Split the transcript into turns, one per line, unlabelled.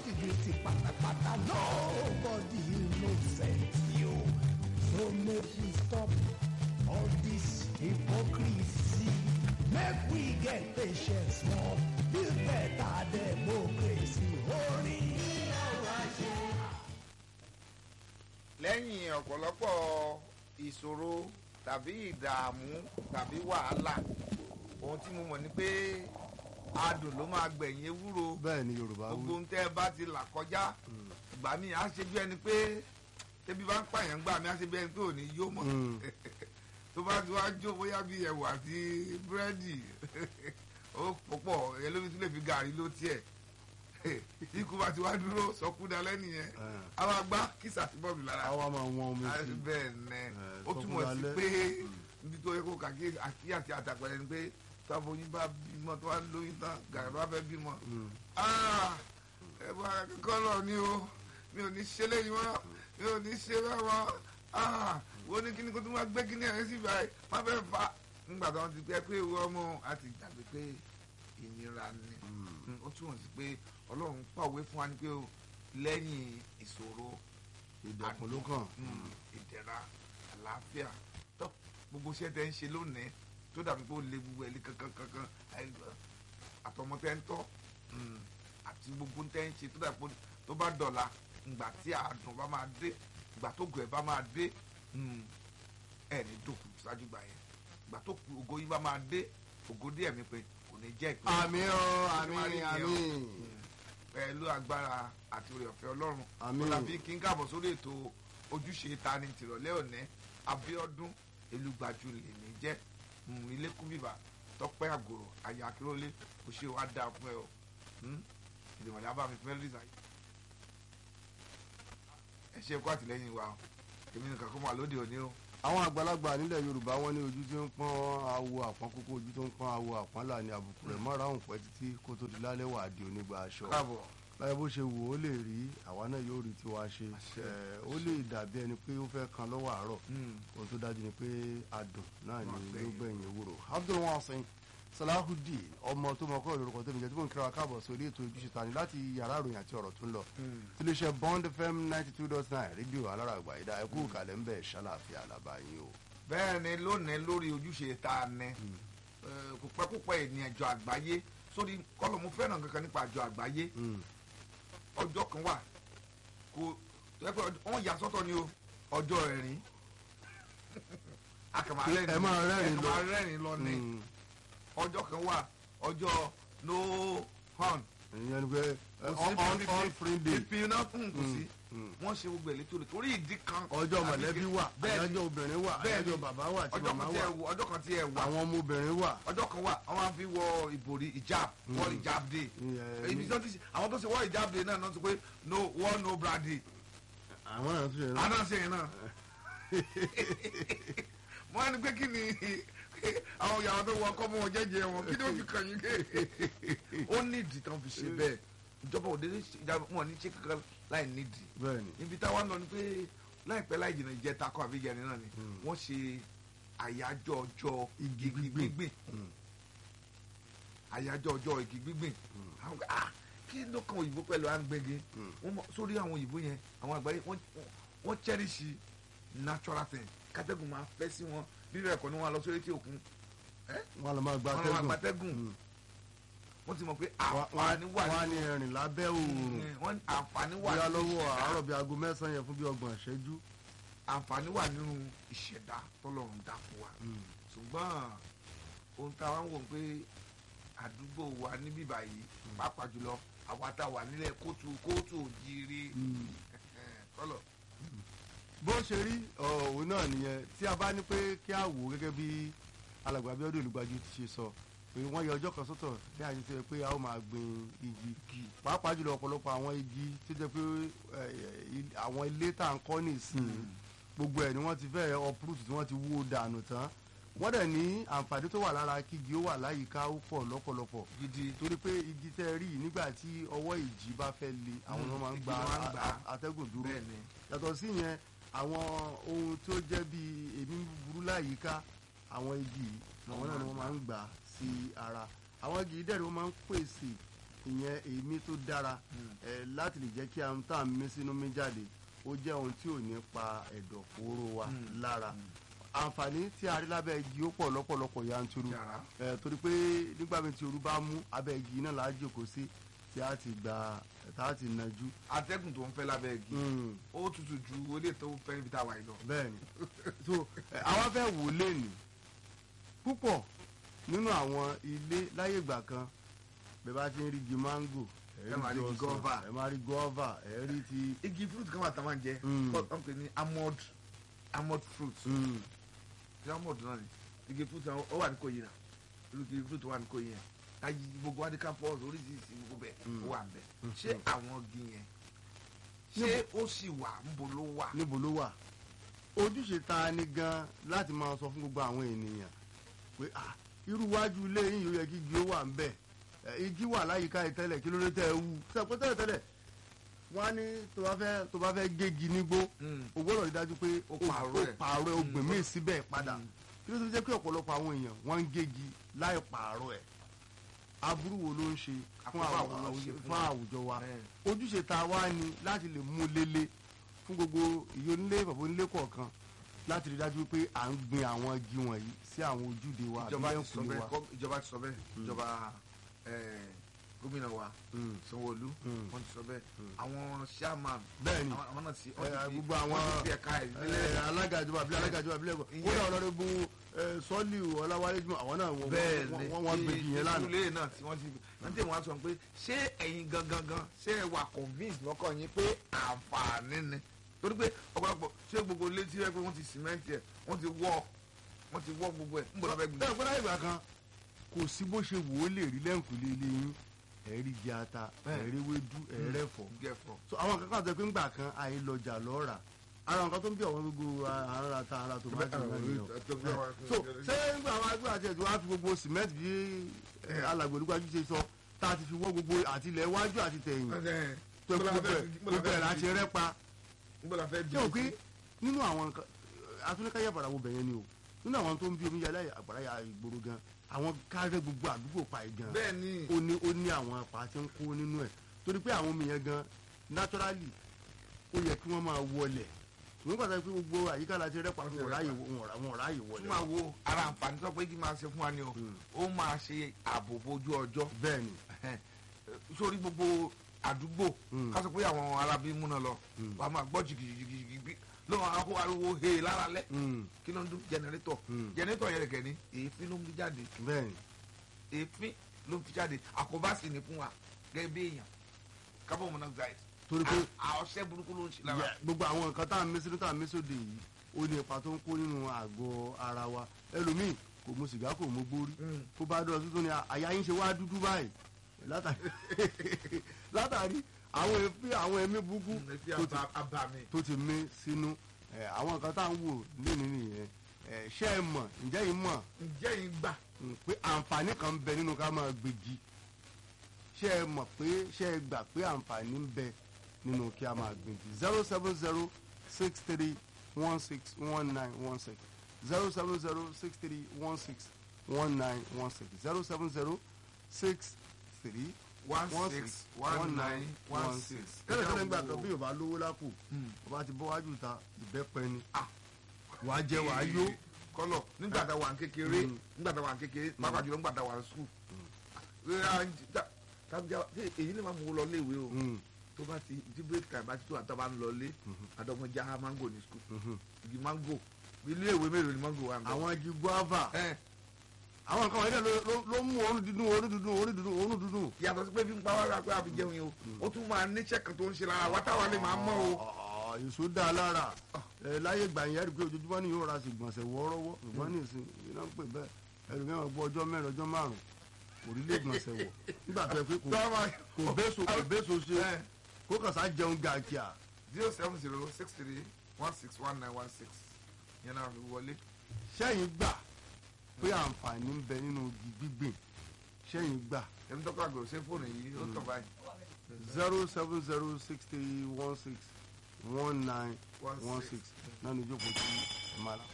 jìbìtì pátápátá nobody innocent you so make we stop all this hypocrisy make we get patience more build better democracy orin ọ̀rọ̀ àṣẹ.
lẹ́yìn ọ̀pọ̀lọpọ̀ ìṣòro tàbí ìdààmú tàbí wàhálà ohun tí mo mọ̀ ni pé adùn ló máa gbẹ̀yìn ewúro
bẹ́ẹ̀ ni yorùbá
gbogbo
wí
ohun tẹ́ ẹ bá ti là kọjá ìgbà mi á ṣe bí ẹni pé tẹ́bí bá ń pààyàn gbà mí á ṣe bí ẹni pé ò ní yó mọ́
Mm.
tó bá ti wá jó bóyá bí ẹ̀wà àti búrẹ́dì ó pọ̀pọ̀ ẹ lómi tún lè fi gàrí ló tiẹ̀ ikú bá ti wá dúró sọkúdà lẹ́nìyẹn
Eh.
a máa gbá kìsà sí bọ́ọ̀lù lára
àwa máa wọn omi sí i.
bẹ́ẹ̀ nẹ
Eh,
ó túmọ̀ sí
sọkúdalẹ́.
pé níbi tó yẹ kó kàkí àkíyèsí àtàpẹ̀rẹ̀ ni pé táwọn oyin bá bímọ tó wá lóyún tán gàrí bá fẹ́ bímọ
Mm.
ẹ bá akẹ́kọ̀ọ́ lọ ni o mi ò ní ṣe léyìn mọ́ mi ò ní ṣe bẹ́ẹ̀ mọ́ wo ní kíni kó tó máa gbé kíni ẹ̀rín sí báyìí má fẹ́ fa nígbà tó wọn ti pẹ́ pé ìwọ ọmọ àti ìgbàgbé pé ìnira ni Mm, ó túmọ̀ sí pé ọlọ́run pàwé fún wa ni pé o lẹ́yìn ìṣòro
ìdẹ̀kùn ló kàn.
Mm, ìdẹ̀ra àlàáfíà tó gbogbo iṣẹ́ tẹ́ ń ṣe lónìí tó dàbí pé ó lé gbogbo ẹ̀ lé kankan kankan àìgbà- àtọmọ tẹ́ ń tọ́ mm, àti gbogbo tẹ́ ń ṣe tó dàbí pé tó bá dọ̀la ìgbà tí àádùn bá máa dé ìgbà tó gùn ẹ̀ bá máa dé mm, ẹ̀ ní dòkú ṣáájú gbà yẹn ìgbà tó kù ògo yìí bá máa dé ògo díẹ̀ mi pé kò ní jẹ́ ìpínlẹ̀
àmì ọ àmì àmì.
pẹ̀lú agbára àti oore ọ̀fẹ́ ọlọ́run
Àmín.
ọ̀làbí kí n káàbọ̀ sórí ètò ojúṣe ta ni tìrọ̀lẹ́ òní abíọ́dún elúgbàjú lèmi jẹ́ mm, ilé kúbìbà tọ́pẹ́ àgòrò àyà akérólé kò ṣe wá dáa fún ẹ o Mm, ìdìmọ̀lẹ́ abámi fún mẹ́lẹ́dìsà yìí ẹ ṣe kó àtìlẹ́yìn wa o èmi nìkan kó máa lóde òní o
àwọn àgbàlagbà nílẹ̀ yorùbá wọn ní ojú tí ń pọ́n awo àpọ́n kókó ojú tó ń pọ́n awo àpọ́n là ní àbùkù rẹ̀ mọ́ra òun pẹ́ títí kó tó di lálẹ́ wà á di onígbà aṣọ.
káàbọ̀
báyọ̀ bó ṣe wò ó lè rí àwa náà yóò rí tiwa ṣe ẹ̀, ó lè dàbí ẹni pé ó fẹ́ kan lọ́wọ́ àárọ̀
Mm,
ohun tó dájú ni pé adùn náà ni
Wọ́n
yóò
gbẹ̀yìn.
gbẹ̀yìn ewúro abdulwasin salahudeen ọmọ tó mọ kọ́ lórúkọ tó mi jẹ́ tí mò ń kíra wa káàbọ̀ sórí ètò ojúṣe tani láti yàrá ìròyìn àti ọ̀rọ̀ tó ń lọ
mm.
tiléeṣẹ́ bond fm ninety two dot nine rédíò alárààgbà ìdá ẹkú kàlẹ́ ń bẹ̀ ṣàlàfíà làbáyé o.
bẹ́ẹ̀ ni lónìí lórí ojúṣe tá a ní Eh, kò pẹ́ púpọ̀ ènìyàn àjọ àgbáyé sórí kọ́lọ̀ mo fẹ́ràn kankan nípa àjọ àgbáyé
Mm.
ọjọ́ kan wà kò tó yẹ pé ọjọ́- wọ́n yà sọ́tọ̀ ni o ọjọ́ ẹ̀rín akàmà
Pé ẹ máa rẹ́rìn lọ.
ẹ máa rẹ́rìn lọ ni
Mm.
ọjọ́ kan wà ọjọ́ no horn
ìyẹn ni pé
kò sí
on on on free day
fífi iná fún kò sí
mm.
wọ́n ṣe gbogbo ẹ̀ létò rẹ̀ torí ìdí kan
ọjọ́
tàbí
mọ̀lẹ́bí
kejì.
wà
bẹ́ẹ̀ ni
àyájọ́ obìnrin wà
bẹ́ẹ̀ ni.
àyájọ́ bàbá wà tí
ọjọ́
màmá
kan tí ẹ
wà
wà ọjọ́ kan tí ẹ wà
àwọn ọmọ obìnrin wà.
ọjọ́ kan wà wọ́n máa fi wọ ìbòrí ìjáàb wọ́n ìjáàb dé
Ìyẹn
ibi
ní-
tó ti ṣe àwọn tó ṣe wọ́n ìjáàb dé náà náà sọ pé no wọ́n no brady
àwọn náà tún ṣe náà.
àná ṣe yẹn náà wọ́n á ní pé kí ni àwọn ìyàwó tó wọ ọkọ mọ wọn jẹ́jẹ́ wọn kí ni ó fi kàn yín ké ó nídìí tán fi ṣe bẹ́ẹ̀ ìjọba òde ìjọba wọn ní ṣe kankan láì nídìí
bẹ́ẹ̀ ni
ibi táwa ń lọ ni pé láìpẹ́ láì jìnnà ìjẹta kọ́ àbí ìjẹrin náà ni wọ́n ṣe àyájọ́ ọjọ́
Igi
igi
gbígbìn.
gbígbìn
Mm.
àyájọ́ ọjọ́ igi gbígbìn àwọn kan, ah kí ló kan òyìnbó pẹ̀lú à ń gbẹ́gi
Mm.
wọ́n mọ̀- sórí àwọn òyìnbó yẹn àwọn àgbáyé wọ́n wọ́n- wọ́n cherish natural thing kátẹ́gùn máa fẹ́ sí wọn rírọ̀ ẹ̀kọ́ ni wọ́n á lọ sórí etí òkun
wọn lọ máa gba
wọ́n lọ máa
atẹ́gùn
gbatẹ́gùn
Mm.
wọ́n ti mọ̀ pé
Wọ́n-
àǹfààní wà
wọ́n á ní
nínú
ẹ̀rìn lábẹ́ òòrùn
wọ́n ní àǹfààní wà
bóyá
nínú
lọ́wọ́
ìṣẹ̀dá.
àárọ̀ bíi aago mẹ́sàn-án yẹn fún bíi ọgbọ̀n ìṣẹ́jú.
àǹfààní wà nínú ìṣẹ̀dá tọ́lọ́run dá fún wa ṣùgbọ́n ohun tá a wá ń wò pé àdúgbò wa níbí báyìí pàápàá jùlọ àwa tá a wà nílẹ̀ kóòtù kóòtù òjìire kọ́lọ̀
bó ṣe rí òun náà nìyẹn tí a bá ní pé kí a wò ó gẹ́gẹ́ bí alàgbà Abíọ́dún Olúgbájú ti ṣe sọ pé wọ́n yọ ọjọ́ kan sọ́tọ̀ ní àyè tó yẹ pé a ó máa gbin igi pàápàá jùlọ ọ̀pọ̀lọpọ̀ àwọn igi tó jẹ́ pé eh, il- àwọn ilé tá à ń kọ́ nísìnyí gbogbo ẹ̀ ni wọ́n ti fẹ́ uproot tí wọ́n ti wó dànù tán wọ́n dẹ̀ ní àǹfààní tó wà lára kígi ó wà láyìíká ó pọ̀ lọ́pọ̀lọpọ̀
gidi
torí pé igi tẹ́ ẹ rí yìí nígbà tí ọwọ́ ìjì bá fẹ́ le àwọn
Mm,
ọmọ máa ń
igi
gba
ló máa ń gbà.
a- a- atẹ́gùn dúró
bẹ́ẹ̀ ni
yàtọ̀ sí yẹn àwọn ohun tó jẹ́ bíi èmi búburú láyìíká àwọn igi yìí àwọn náà ni wọ́n máa ń gbà sí ara àwọn igi yìí dẹ̀ ni wọ́n máa ń pèsè ìyẹn èémí tó dára ẹ láti lè jẹ́ kí àwọn tá à ń mí sínú mí jáde ó jẹ́ ohun tí ò ní pa ẹ̀dọ̀ fóró wa lára àǹfààní tí a rí lábẹ́ igi ó pọ̀ lọ́pọ̀lọpọ̀ yanturu
Yàrá.
ẹ torí pé nígbà mi tí ooru bá mú abẹ́ igi náà là á jòkó sí tí a ti gba tá a ti nàjú.
atẹ́gùn tó ń fẹ́ lábẹ́ igi
Mm,
ó tutù ju olè tó fẹ́ níbi tá a wà yìí lọ.
bẹ́ẹ̀ni so ẹ, àwa fẹ́ wò lẹ́nu púpọ̀ nínú àwọn ilé láyé ìgbà kan bẹ́ẹ̀ bá ti ń rí igi máńgò
Ẹ máa rí igi guava.
ẹ máa rí gọ́ọ̀và ẹ rí ti
igi fruit kan wà tá a máa ń jẹ
Mm.
wọ́n pè ní almond almond fruit
mm,
ní almond náà ni igi fruit náà ó wà ní Ìkòyí náà irú igi fruit wà ní Ìkòyí yẹn ayé gbogbo wa ní campus oríṣiríṣi gbogbo bẹ́ẹ̀ ó wà bẹ́ẹ̀ ṣé àwọn igi yẹn ṣé ó sì wà níbo ló wà.
níbo ló wà ojúṣe ta ni gan láti máa sọ fún gbogbo àwọn ènìyàn pé ah irú wájú ilé yín yóò yẹ kí igi ó wà ń bẹ̀ ẹ, igi wà láyìíká yìí tẹ́lẹ̀ kí ló dé tẹ́ ẹ wú sẹ́pẹ́ tẹ́lẹ̀ tẹ́lẹ̀ wọ́n á ní tó bá fẹ́ tó bá fẹ́ gégi nígbó
Mm.
o gbọ́dọ̀ rí dájú pé
Ó pààrọ̀ ẹ̀.
pààrọ̀ ẹ̀ o gbìn míì síbẹ̀ padà
Mm.
kí ló tó jẹ́ pé ọ̀pọ̀lọpọ̀ àwọn èèyàn wọ́n ń gégi láì pààrọ̀ ẹ̀ aburú wo ló ń ṣe fún
Àkóbá
àwù-
wo ló ń ṣe
àwùjọ-
fún
fún àwùjọ wa
Bẹ́ẹ̀.
ojúṣe ta wá ni láti lè mú lélẹ̀ fún gbogbo ìyónílé bàbá onílé kọ̀ọ̀kan láti rí dájú pé à ń gbin àwọn igi wọ̀nyí sí àwọn ojúde wa àbí
ìjọba ti sọ
lẹ́kùnlé
bẹ́ẹ̀
wa.
kọ́- ìjọba ti sọ bẹ́ẹ̀ ìjọba eh, gómìnà wa
Mm.
Sanwó-Olú
Mm.
wọ́n ti sọ bẹ́ẹ̀ àwọn chairman
Bẹ́ẹ̀ni.
àwọn àwọn náà ti
Ẹ,
wọ́n ti fi
gbogbo àwọn
wọ́n ti fi ẹ̀ka
ẹ,
ìdílé
alága ìjọba àbí alága ìjọba àbí lẹ́kọ̀ọ́
Ìyẹn-
kódà ọ̀nàdébù sọ́ọ̀lì ọ̀làwálé jùmọ̀ àwọn náà wọ́n-
bẹ́ẹ̀
wọ́n
ni
wọ́n- wọ́n gbèjì yẹn lánàá.
ìdílé náà tí wọ́n ti wọ́n ti wọ́n sọ pé ṣé ẹ̀yin gangan gan ṣé ẹ wà convince lọ́kàn yín pé àǹfààní ni torí pé ọ̀pọ̀lọpọ̀ ṣé gbogbo ilé tí wọ́n pé wọ́n ti cement ẹ̀ wọ́n ti wọ́ wọ́n ti wọ́ gbogbo ẹ̀ ń bọ̀ lọ́fẹ́ gbìn.
bẹ́ẹ̀ gbọ́dọ̀ ìgbà kan kò sí bó ṣe wò ó lè rí lẹ́ǹkùlé ilé yín ẹ̀rí igi ata
Bẹ́ẹ̀.
ẹ̀rí ewédú ẹ̀rẹ́fọ̀
gẹ̀fọ̀
so àwọn kankan sọ pé ńgbà kan àìlọjà lọ́ra ara nǹkan tó ń bí àwọn gbogbo ara ta ara tòmátì náà nìyẹn o. so ṣé ńgbà àwọn agbé àti ẹ̀tọ́ wá fi gbogbo cement bí alàgbò olúgbàjú ṣe sọ tá a ti fi wọ́ gbogbo àtìlẹ̀ iwájú àti tẹ̀yìn tó gbogbo ẹ̀ gbogbo ẹ̀ láti rẹ́pa
gbọ́dọ̀ fẹ́ bí
ṣé o pé nínú àwọn nǹkan atúnikẹ́yẹ àbàrà wo bẹ̀yẹn ni o nínú àwọn tó ń bí omi yàrá àgbàrá yà ìgboro gan àwọn kárẹ́ gbogbo àdúgbò pa ẹ̀ gan
bẹ́ẹ̀ ni
ó ní ó ní àwọn apá tí ń kó nínú ẹ̀ torí pé àwọn omi yẹn gan naturally ó yẹ kí wọ́n máa wọlẹ̀ ìwé pàtàkì pé gbogbo àyíká láti rẹ́pà fún wọn ráàyè wọn ráàyè
tún
wọlẹ̀
máa wo ara àǹfààní tó pé kí máa ṣe fún wa ni o ó máa ṣe ààbò bojú ọjọ́
bẹ́ẹ̀ ni
sórí gbogbo àdúgbò
Mm.
ká sọ pé àwọn arábí múná lọ wàá máa gbọ́ jìgìjìgìjì bí lọ́wọ́ akó ariwo he lára lẹ́
Mm,
kí ló ń dún jẹnẹrétọ̀
Mm.
jẹnẹrétọ̀ yẹn kẹ́ni èéfín ló ń fi jáde
bẹ́ẹ̀ ni
èéfín ló ń fi jáde àkóbá sì ní fún wa gẹ́gẹ́ bí èèyàn carbon monoxide
torí pé
à- ọṣẹ burúkú ló ń ṣe lára
yẹ- gbogbo àwọn nǹkan tá à ń mí sínú tá à ń mí sóde yìí ó ní ipa tó ń kó nínú àgọ́ ara wa ẹlòmíì kò mu sìgá kò mu gbórí
Mm.
kó bá dọ̀ tuntun ni àyà yín ṣe wá dúdú báyìí látàrí látàrí àwọn èéfín àwọn ẹ̀mí burúkú
èéfín
tó ti
àbá- àbàmì
tó ti mí sínú ẹ, àwọn nǹkan tá à ń wò lónìí nìyẹn ẹ, ṣé ẹ mọ̀ ǹjẹ́ yìí mọ̀
ǹjẹ́ yìí gbà
mm, pé àǹfààní kan ń bẹ nínú ká máa gbégi ṣé ẹ mọ̀ pé ṣé ẹ gbà pé àǹfààní ń bẹ nínú kí a máa gbégi zero seven zero six three one six one nine one six zero seven zero six three one six one nine one six zero seven zero six three
one six one nine one six.
tẹ́lẹ̀ tẹ́lẹ̀ ń gbà kan bí yorùbá lówó lápò ọba ti bọ́ wájú ta ìbẹ́pẹ ni
Ah.
wàá jẹ wàá yó
kọlọ nígbà tá a wà ní kékeré
Mm.
nígbà tá a wà ní kékeré pàápàá jùlọ nígbà tá a wà ní skul èyí ni màá mú lọ léèwé o
Mm,
tó bá ti tí break time bá ti tó àtọ́ bá ń lọ lé àdọ́mọjá mango ní skul
mhm.
igi mango ilé ìwé mélòó ni mango wà ń bẹ.
àwọn igi guava
ẹ
àwọn nǹkan wọ̀nyí ló- ló- ló mú òórùn dídùn òórùn dídùn òórùn dídùn òórùn dídùn.
yàtọ̀ sí pé fi ń pa wá rà pé àfi jẹun yìí o ó tún máa níṣẹ́ kan tó ń ṣe lára wa táwa lè máa mọ́ o.
Ọ̀, èso dá a lára ẹ láyé gbà yẹn rí i pé ojoojúmọ́ ni yóò ra sí gbọ̀nsẹ̀ wọ́ọ́rọ́wọ́ ṣùgbọ́n ní ìsìn iná ń pè bẹ́ẹ̀ ẹ̀rù mẹ́wàá gbọ́ ọjọ́ mẹ́rin ọjọ́ márùn-ún kò rí lè gbọ̀nsẹ̀ wọ̀ nígbà tó yẹ pé kò kò béso kò béso ṣe kó kàn sá jẹun gàkíà.
zero seven zero six three one six one nine one six yẹn náà fi wọlé.
sẹ́yìn gbà pé àǹfààní ń bẹ nínú igi gbígbìn sẹ́yìn gbà
ẹni tó kọ́ àgbẹ̀ ṣe fóònù yìí ó tọ̀ báyìí.
zero seven zero six three one six one nine
One
one
six.
six náà ní ìjókòó tí ẹ máa la.